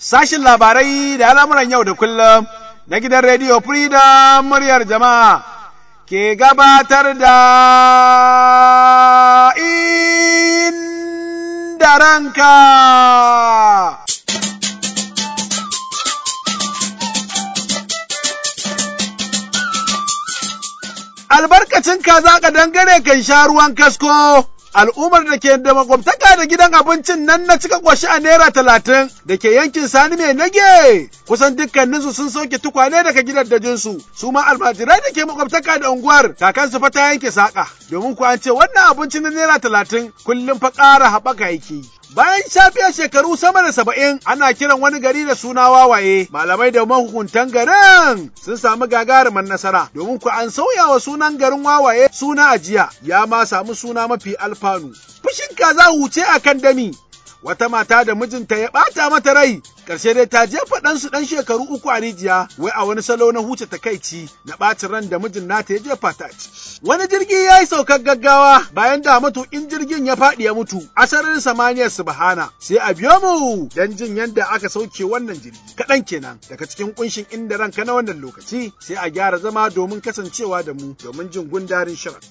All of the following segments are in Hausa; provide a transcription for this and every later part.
sashin labarai da al'amuran yau da kullum na gidan rediyo Freedom muryar jama'a ke gabatar da inda ranka. Albarkacin kaza ka dangare kan sha ruwan kasko. al'ummar da ke da makwabtaka da gidan abincin nan na cika kwashi a naira talatin da ke yankin sani mai nage kusan dukkaninsu sun sauke tukwane daga gidan dajinsu su ma almajirai da ke makwabtaka da unguwar kakansu fa ta yanke saƙa domin ku an ce wannan abincin na naira talatin kullum fa ƙara haɓaka yake Bayan shafiya shekaru sama da saba'in ana kiran wani gari da suna wawaye, malamai da mahukuntan garin sun samu gagarumin nasara domin ku an sauya wa sunan garin wawaye suna ajiya ya ma samu suna mafi alfanu. Fushin kaza huce a kan dami, wata mata da mijinta ya ɓata mata rai ƙarshe dai ta jefa ɗansu ɗan shekaru uku a rijiya wai a wani salo na huce takaici na ɓacin ran da mijin nata ya jefa ta ci. Wani jirgi ya yi saukar gaggawa bayan da matuƙin jirgin ya faɗi ya mutu a sararin samaniyar subhana sai a biyo mu don jin yadda aka sauke wannan jirgi kaɗan kenan daga cikin ƙunshin inda ranka na wannan lokaci sai a gyara zama domin kasancewa da mu domin jin gundarin shirin.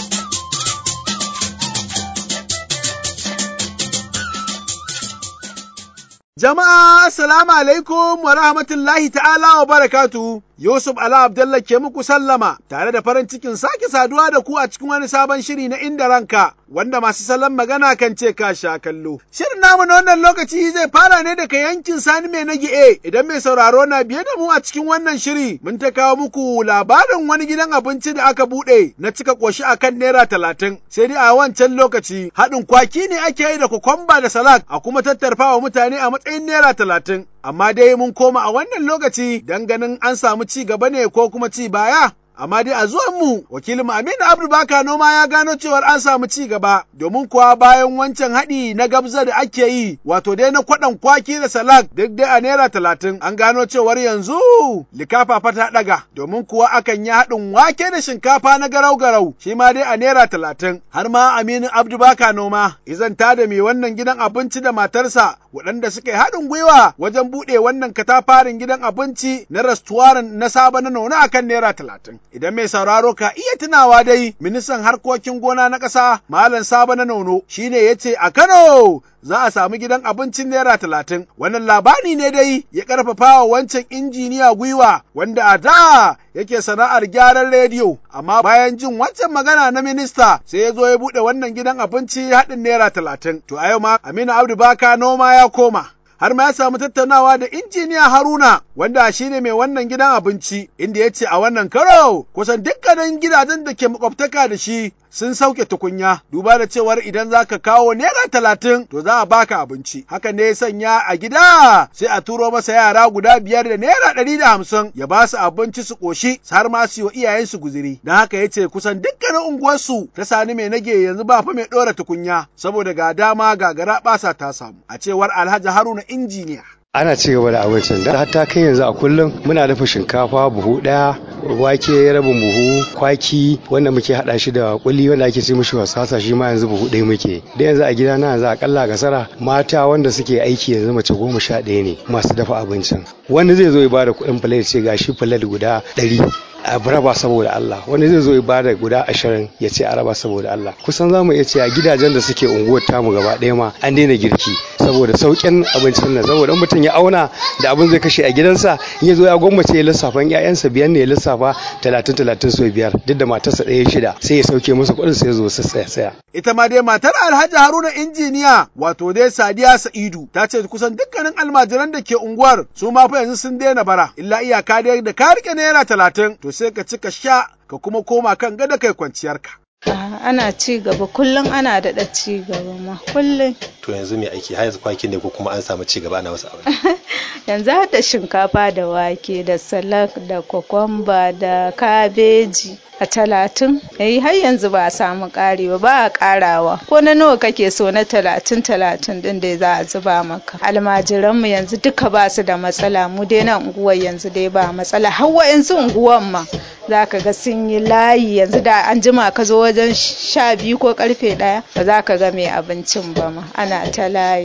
Jama'a, Assalamu alaikum wa rahmatullahi ta'ala wa barakatu. Yusuf Ala Abdullah ke muku sallama tare da farin cikin sake saduwa da ku a cikin wani sabon shiri na inda ranka wanda masu salon magana kan ce ka sha kallo. Shirin namu na wannan lokaci zai fara ne daga yankin Sani mai nage e idan mai sauraro na biye da mu a cikin wannan shiri mun ta kawo muku labarin wani gidan abinci da aka buɗe na cika ƙoshi a kan naira talatin sai dai a wancan lokaci haɗin kwaki ne ake yi da kukwamba da salak a kuma tattarfa wa mutane a matsayin naira talatin amma dai mun koma a wannan lokaci don ganin an samu ci gaba ne ko kuma ci baya. Amma dai a zuwan mu wakilin Aminu Abdu Baka noma ya gano cewar an samu ci gaba domin kuwa bayan wancan haɗi na gabza da ake yi wato dai na kwaɗan kwaki da salak duk dai a naira talatin an gano cewar yanzu likafa fa ta ɗaga domin kuwa akan yi haɗin wake da shinkafa na garau garau shi ma dai a naira talatin har ma Aminu Abdu Baka noma izanta da mai wannan gidan abinci da matarsa waɗanda suka yi haɗin gwiwa wajen buɗe wannan katafarin gidan abinci na rastuwaran na saba na nuna akan naira talatin. Idan mai sauraro ka iya tunawa dai ministan harkokin gona na ƙasa Malam Saba na Nono shine ya ce a Kano za a samu gidan abincin naira talatin. Wannan labari ne dai ya ƙarfafa wa wancan injiniya gwiwa wanda a da yake sana'ar gyaran rediyo, amma bayan jin wancan magana na minista sai ya zo ya buɗe wannan gidan abinci haɗin naira talatin. To a yau ma Aminu Abdu Baka noma ya koma. har ma ya samu tattaunawa da injiniya Haruna wanda shi ne mai wannan gidan abinci inda ya ce a wannan karo kusan dukkanin gidajen da ke makwabtaka da shi sun sauke tukunya duba da cewar idan za ka kawo naira talatin to za a baka abinci hakan ne ya sanya a gida sai a turo masa yara guda biyar da naira ɗari da hamsin ya ba su abinci su ƙoshi har ma su yi wa iyayensu guziri don haka ya ce kusan dukkanin unguwarsu ta sani mai nage yanzu ba fa mai ɗora tukunya saboda ga dama gagara ɓasa ta samu a cewar alhaji haruna injiniya ana ci gaba da abincin da hatta kai yanzu a kullum muna dafa shinkafa buhu daya wake rabin buhu kwaki wanda muke hada shi da kuli wanda ake ce mishi wasasa shi ma yanzu buhu ɗaya muke da yanzu a gida na yanzu akalla gasara mata wanda suke aiki yanzu mace goma sha ɗaya ne masu dafa abincin wani zai zo ya bada kuɗin filet ce gashi filet guda ɗari a raba saboda Allah wani zai zo ya bada guda ashirin ya ce a raba saboda Allah kusan zamu iya ce a gidajen da suke unguwar tamu gaba ɗaya ma an daina girki saboda sauƙin abincin nan saboda in mutum ya auna da abin zai kashe a gidansa in ya zo ya gwammace ya lissafa in ƴaƴansa biyar ne ya lissafa talatin talatin so biyar duk da matarsa ɗaya shida sai ya sauke musu kuɗin sai ya zo su saya saya. ita ma dai matar Alhaji Haruna injiniya wato dai Sadiya Sa'idu ta ce kusan dukkanin almajiran da ke unguwar su ma fa yanzu sun daina bara illa iyaka dai da ka rike naira talatin to sai ka ci ka sha ka kuma koma kan gada kai kwanciyarka. ana ci gaba kullum ana daɗa ci gaba ma kullum to yanzu mai aiki har yanzu kwaki ne ko kuma an samu ci gaba ana wasu abu yanzu har da shinkafa da wake da salak da kwakwamba da kabeji a talatin yayi har yanzu ba a samu ƙari ba ba a ƙarawa ko na nawa kake so na talatin talatin din dai za a zuba maka almajiranmu yanzu duka ba su da matsala mu dai na unguwar yanzu dai ba matsala har yanzu unguwar ma za ka ga sun yi layi yanzu da an jima ka zo wajen sha biyu ko karfe ɗaya ba za ka ga mai abincin ba ma ana ta layi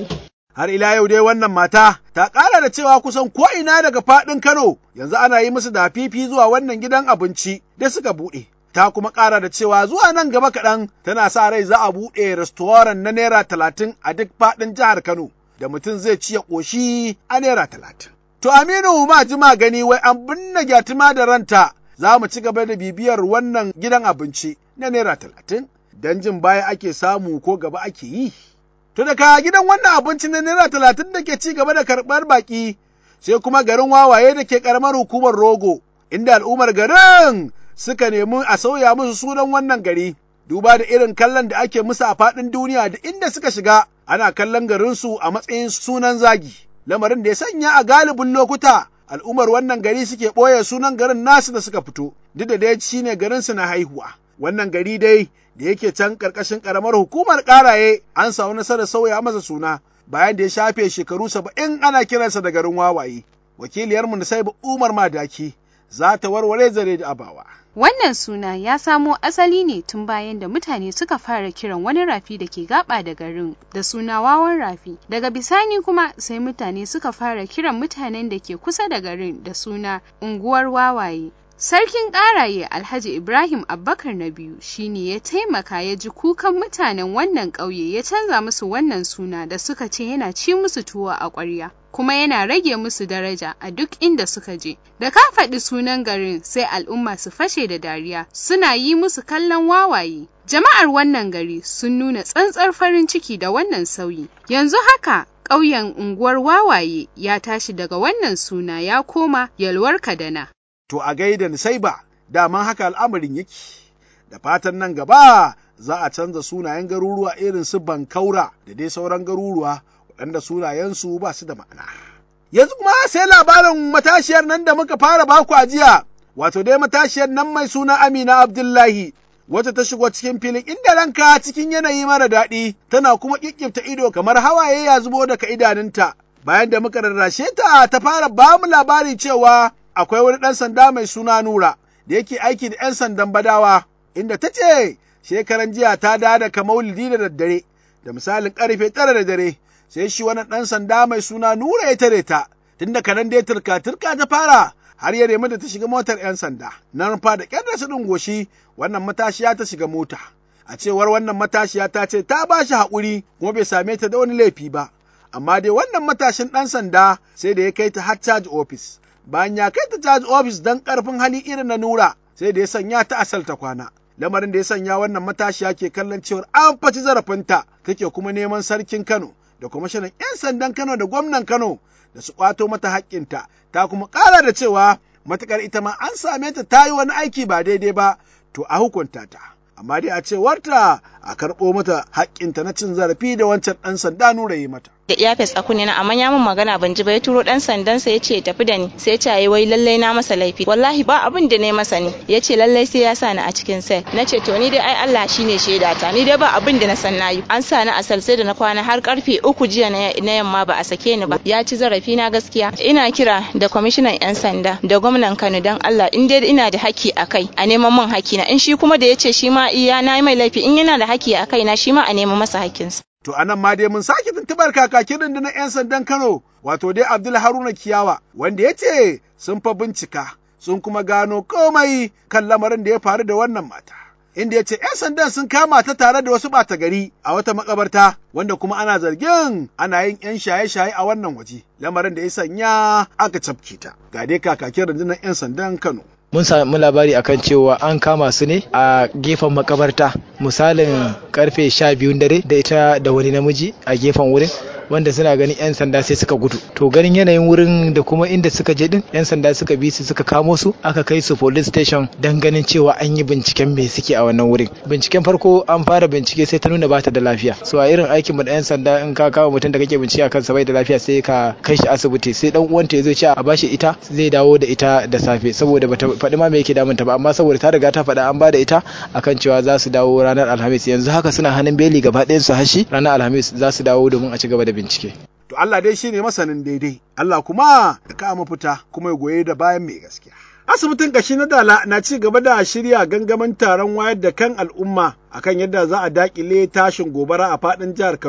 Har ila yau dai wannan mata ta ƙara da cewa kusan ko'ina daga faɗin Kano yanzu ana yi musu da fifi zuwa wannan gidan abinci da suka buɗe. Ta kuma ƙara da cewa zuwa nan gaba kaɗan tana sa rai za a buɗe restoran na Naira talatin a duk faɗin jihar Kano da mutum zai ci ya ƙoshi a Naira talatin. To Aminu ma jima gani wai an binne gyatima da ranta za mu ci gaba da bibiyar wannan gidan abinci na Naira talatin don jin baya ake samu ko gaba ake yi. To daga gidan wannan abinci na Naira talatin da ke ci gaba da karɓar baƙi sai kuma garin wawaye da ke ƙaramar hukumar Rogo, inda al'ummar garin suka nemi a sauya musu sunan wannan gari. Duba da irin kallon da ake musu a faɗin duniya da inda suka shiga ana kallon garinsu a matsayin sunan zagi. Lamarin da ya sanya a galibin lokuta al'ummar wannan gari suke ɓoye sunan garin nasu da suka fito, duk da dai shi ne garinsu na haihuwa. Wannan gari dai da yake can ƙarƙashin ƙaramar hukumar ƙaraye an samu nasarar sauya masa suna bayan da ya shafe shekaru saba'in ana kiransa da garin wawaye. Wakiliyarmu Nusaibu Umar Madaki za ta warware zare da abawa. Wannan suna ya samo asali ne tun bayan da mutane suka fara kiran wani rafi da ke gaba da garin da suna wawan rafi. Daga bisani kuma sai mutane suka fara kiran mutanen da ke kusa da garin da suna unguwar wawaye. Sarkin ƙaraye Alhaji Ibrahim Abbakar na biyu shine ya taimaka ya ji kukan mutanen wannan ƙauye ya canza musu wannan suna da suka ce yana ci musu tuwo a ƙwarya. kuma yana rage musu daraja a duk inda suka je. Da ka faɗi sunan garin sai al'umma su fashe da dariya suna yi musu kallon wawaye. Jama'ar wannan gari sun nuna tsantsar farin ciki da wannan sauyi. Yanzu haka ƙauyen unguwar wawaye ya tashi daga wannan suna ya koma yalwar kadana. To a gaida ni sai ba, daman haka al'amarin yake. Da fatan nan gaba za a canza sunayen garuruwa irin su Bankaura da dai sauran garuruwa waɗanda sunayensu ba su da ma'ana. Yanzu kuma sai labarin matashiyar nan da muka fara baku a jiya, wato dai matashiyar nan mai suna Amina Abdullahi, wacce ta shigo cikin filin inda ranka cikin yanayi mara daɗi, tana kuma ƙiƙƙifta ido kamar hawaye ya zubo daga idanunta. Bayan da muka rarrashe ta ta fara ba mu labari cewa akwai wani ɗan sanda mai suna Nura da yake aiki da ‘yan sandan badawa, inda ta ce shekaran jiya ta da daga maulidi da daddare, da misalin ƙarfe tara da dare, sai shi wani ɗan sanda mai suna Nura ya tare ta, tun da kanan dai turka-turka ta fara har ya nemi da ta shiga motar 'yan sanda, nan fa da ƙyar da su goshi wannan matashiya ta shiga mota. A cewar wannan matashiya ta ce ta ba shi haƙuri kuma bai same ta da wani laifi ba, amma dai wannan matashin ɗan sanda sai da ya kai ta har caji ofis. Bayan ya kai ta caji ofis don ƙarfin hali irin na Nura, sai da ya sanya ta asal ta kwana. Lamarin da ya sanya wannan matashiya ke kallon cewar an faci zarafinta take kuma neman sarkin Kano da kwamishinan 'yan sandan Kano da gwamnan Kano da su ƙwato mata haƙƙinta, ta kuma ƙara da cewa matuƙar ita ma an same ta ta yi wani aiki ba daidai ba, to a hukunta ta. Amma dai a cewarta a karɓo mata haƙƙinta na cin zarafi da wancan ɗan sanda nura yi mata. da iyafes a kunne na amma ya min magana ban ji ba ya turo dan sandan sa yace ya tafi da ni sai ya ce wai lallai na masa laifi wallahi ba abin da ne masa ne yace lallai sai ya sa ni a cikin sel nace to ni dai ai Allah shine shaida ta ni dai ba abin da na san nayi an sa ni a sel sai da na kwana har karfe uku jiya na yamma ba a sake ni ba ya ci zarafi na gaskiya ina kira da kwamishinan yan sanda da gwamnan Kano dan Allah in dai ina da haki a kai a neman min haki na in shi kuma da yace shi ma iya na yi mai laifi in yana da haki a kai na shi ma a neman masa hakkinsa To anan ma dai mun sake tuntubar kakakin rundunar 'yan sandan Kano, wato dai Abdul Haruna Kiyawa, wanda ya ce sun fa bincika, sun kuma gano komai kan lamarin da ya faru da wannan mata. Inda ya ce 'yan sandan sun kama ta tare da wasu ɓata gari a wata makabarta, wanda kuma ana zargin ana yin 'yan shaye-shaye a wannan waje, lamarin da ya sanya aka cafke ta. Ga dai kakakin rundunar 'yan sandan Kano. mun samu labari akan cewa an kama su ne a gefen makabarta misalin karfe sha biyun dare da ita da wani namiji a gefen wurin wanda suna ganin 'yan sanda sai suka gudu to ganin yanayin wurin da kuma inda suka je din 'yan sanda suka bi su suka kamo su aka kai su police station don ganin cewa an yi binciken me suke a wannan wurin binciken farko an fara bincike sai ta nuna ba ta da lafiya so a irin aikin mu da 'yan sanda in ka kawo mutum da kake bincike akan sa bai da lafiya sai ka kai shi asibiti sai dan uwanta ya zo ce a bashi ita zai dawo da ita da safe saboda bata faɗi ma me yake damunta ba amma saboda ta riga ta faɗa an ba da ita akan cewa za su dawo ranar alhamis yanzu haka suna hannun beli gaba ɗayan su hashi ranar alhamis za su dawo domin a ci gaba da bincike. To Allah dai shine masanin daidai, Allah kuma da ka mafita kuma ya goye da bayan mai gaskiya. Asibitin kashi na Dala na ci gaba da shirya gangamin taron wayar da kan al'umma akan yadda za a dakile tashin gobara a faɗin jihar Kano.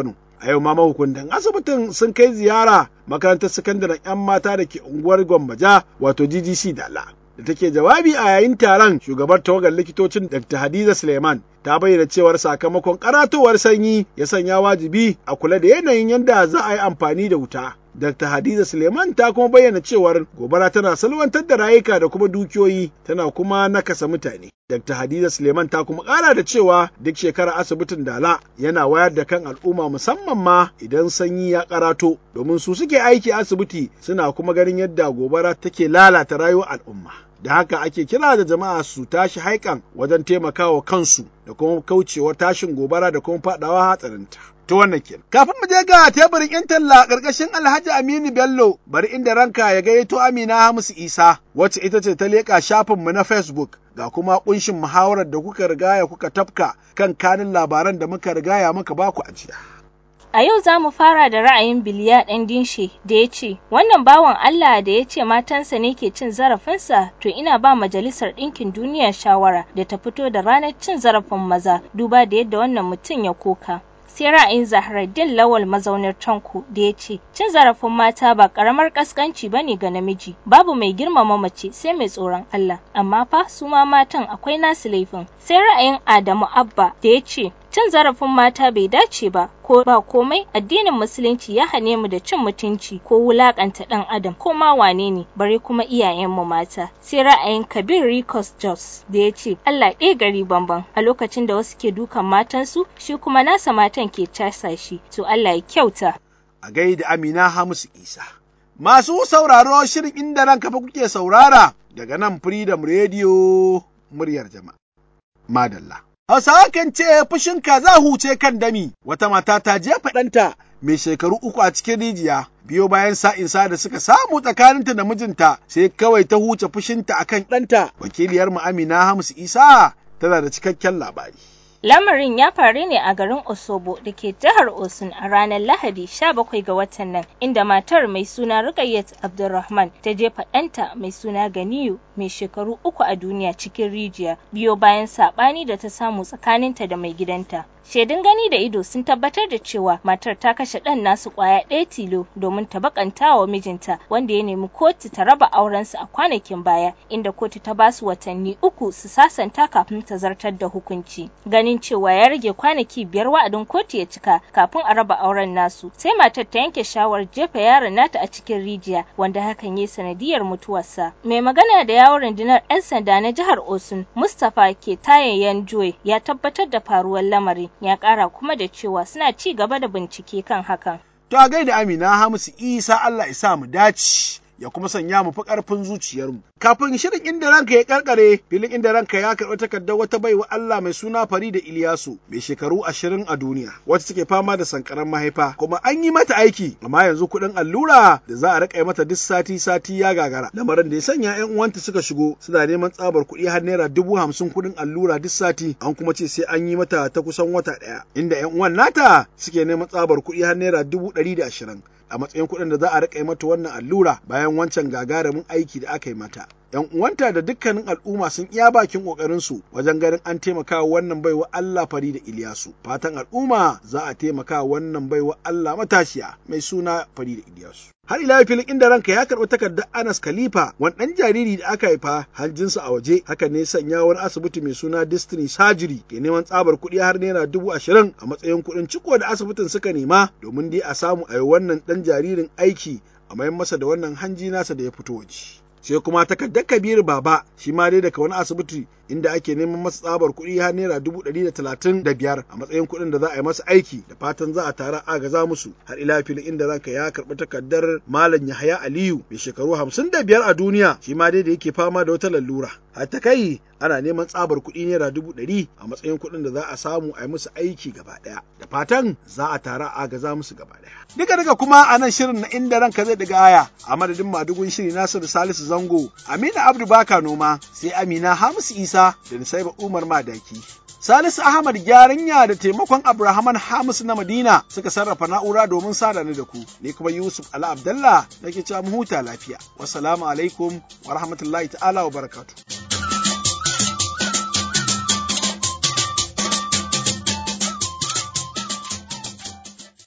A yau ma mahukuntan asibitin sun kai ziyara makarantar sakandaren 'yan mata da ke unguwar Gwambaja wato GGC Dala. Da take jawabi a yayin taron shugabar tawagar likitocin Dr. Hadiza Suleiman ta bayyana cewar sakamakon karatowar sanyi ya sanya wajibi a kula da yanayin yadda za a yi amfani da wuta. Dr. Hadiza Suleiman ta kuma bayyana cewar gobara tana salwantar da rayuka da kuma dukiyoyi tana kuma nakasa mutane. Dr. Hadiza Suleiman ta kuma ƙara da cewa duk shekara asibitin Dala yana wayar da kan al'umma musamman ma idan sanyi ya karato domin su suke aiki asibiti suna kuma ganin yadda gobara take lalata rayuwar al'umma. Da haka ake kira da jama'a su tashi haikan wajen taimakawa kansu da kuma kaucewa tashin gobara da kuma faɗawa hatsarinta. ta wannan kenan. Kafin mu je ga teburin 'yan talla ƙarƙashin Alhaji Aminu Bello bari inda ranka ya gayyato Amina Hamisu Isa wacce ita ce ta leƙa shafinmu na Facebook ga kuma ƙunshin muhawarar da kuka rigaya kuka tafka kan kanin labaran da muka rigaya muka baku ajiya. A yau za mu fara da ra'ayin Biliya ɗan dinshe da ya ce, Wannan bawan Allah da ya ce matansa ne ke cin zarafinsa, to ina ba Majalisar Ɗinkin Duniya shawara da ta fito da ranar cin zarafin maza, duba da yadda wannan mutum ya koka. sai ra'ayin Zahraddin Lawal mazaunar Tanko da ya ce cin zarafin mata ba karamar kaskanci ba ne ga namiji babu mai girmama mace sai mai tsoron Allah amma fa su ma matan akwai nasu laifin sai ra'ayin Adamu Abba da ya ce cin zarafin mata bai dace ba ko ba komai addinin musulunci ya hane mu da cin mutunci ko wulakanta dan adam ko ma wane ne bare kuma iyayenmu mata sai ra'ayin kabir ricos jos da ya ce allah ɗaya gari bamban a lokacin da wasu ke dukan matansu shi kuma nasa matan ke casa shi to allah ya kyauta a gaida amina hamisu isa masu sauraro shirin inda ranka fa kuke saurara daga nan freedom radio muryar jama'a madalla Hausawa kan ce fushin kaza huce kan dami, wata mata ta jefa ɗanta mai shekaru uku a cikin rijiya, biyo bayan sa'insa da suka samu tsakaninta da mijinta sai kawai ta huce fushinta akan ɗanta. Wakiliyar mu Amina Hamisu Isa tana da cikakken labari. Lamarin ya faru ne a garin Osobo da ke jihar Osun a ranar Lahadi 17 ga watan nan, inda matar mai suna Rukayyat Abdulrahman ta jefa ɗanta mai suna Ganiyu mai shekaru uku a duniya cikin rijiya, biyo bayan saɓani da ta samu tsakaninta da mai gidanta. Shaidun gani da ido sun tabbatar da cewa matar ta kashe ɗan nasu ƙwaya ɗaya tilo domin ta bakanta wa mijinta wanda ya nemi kotu ta raba aurensu a kwanakin baya inda kotu ta ba su watanni uku su sasanta kafin ta zartar da hukunci. Ganin cewa ya rage kwanaki biyar wa'adin kotu ya cika kafin a raba auren nasu sai matar ta yanke shawarar jefa yaron nata a cikin rijiya wanda hakan ya sanadiyar mutuwarsa. Mai magana da yawon rundunar 'yan sanda na jihar Osun Mustapha ke tayayyan Joy ya tabbatar da faruwar lamarin ya kara kuma da cewa suna ci gaba da bincike kan hakan. To a gaida Amina Hamisu Isa Allah ya sa mu dace. ya kuma sanya mu fi ƙarfin zuciyarmu. Kafin shirin inda ranka ya karkare, filin inda ranka ya karɓi takardar wata baiwa Allah mai suna Farida Iliyasu mai shekaru ashirin a duniya, wacce take fama da sankaran mahaifa, kuma an yi mata aiki, amma yanzu kuɗin allura da za a riƙa mata duk sati sati ya gagara. Lamarin da ya sanya 'yan uwanta suka shigo suna neman tsabar kuɗi har naira dubu hamsin kuɗin allura duk sati, an kuma ce sai an yi mata ta kusan wata ɗaya, inda 'yan uwan nata suke neman tsabar kuɗi har naira dubu ɗari da ashirin. a matsayin kuɗin da za a riƙa mata wannan allura bayan wancan gagarumin aiki da aka yi mata. ‘Yan uwanta da dukkanin al'umma sun iya bakin ƙoƙarinsu wajen ganin an taimaka wannan baiwa Allah fari da Iliyasu. Fatan al'umma za a taimaka wannan baiwa Allah matashiya mai suna fari da Iliyasu. Har ila filin inda ranka ya karɓi takardar Anas Khalifa wani ɗan jariri da aka haifa hanjinsa a waje haka ne sanya wani asibiti mai suna Destiny Surgery ke neman tsabar kuɗi har naira dubu ashirin a matsayin kuɗin ciko da asibitin suka nema domin dai a samu a yi wannan ɗan jaririn aiki a mayan masa da wannan hanji nasa da ya fito waje. sai kuma takardar kabiru baba shi ma dai daga wani asibiti inda ake neman masa tsabar kuɗi har naira dubu ɗari da talatin da biyar a matsayin kuɗin da za a yi masa aiki da fatan za a tara agaza musu har ila filin inda ranka ya karɓi takardar malam yahaya aliyu mai shekaru hamsin da biyar a duniya shi ma dai da yake fama da wata lalura har ta kai ana neman tsabar kuɗi naira dubu ɗari a matsayin kuɗin da za a samu a yi musu aiki gaba ɗaya da fatan za a tara agaza musu gaba ɗaya duka duka kuma a nan shirin na inda ranka zai ɗiga aya a madadin madugun shiri nasiru salisu zango amina abdu baka noma sai amina hamisu isa da nisaiba umar madaki Salisu Ahmad Gyaranya da taimakon Abrahaman Hamis na Madina suka sarrafa na'ura domin sada ni da ku, ni kuma Yusuf Ala Abdallah nake cewa mu huta lafiya. Wassalamu alaikum wa rahmatullahi ta'ala wa barakatuh.